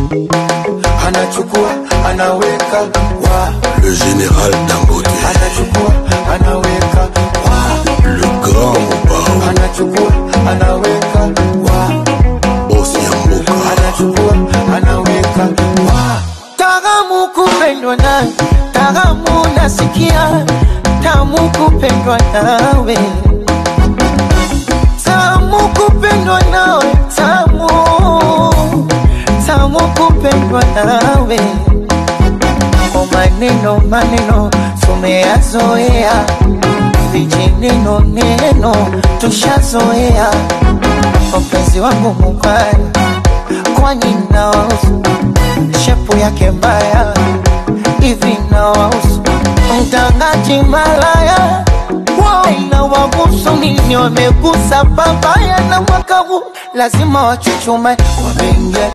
anachukua anaweka wa Le général Dangote, anachukua anaweka wa le grand Mobao, anachukua anaweka wa boss Yamboka, anachukua anaweka wa Taramu kupendwa nawe, taramu nasikia, tamu kupendwa nawe, tamu kupendwa nawe, tamu tamu kupendwa nawe. Kwa maneno maneno tumeyazoea, vijineno neno tushazoea. Mpenzi wangu mubaya, kwani nawahusu shepu yake mbaya hivi nawahusu mtangaji malaya wao inawahusu nini? Wamegusa babaya na mwaka huu lazima wachuchume, wameingia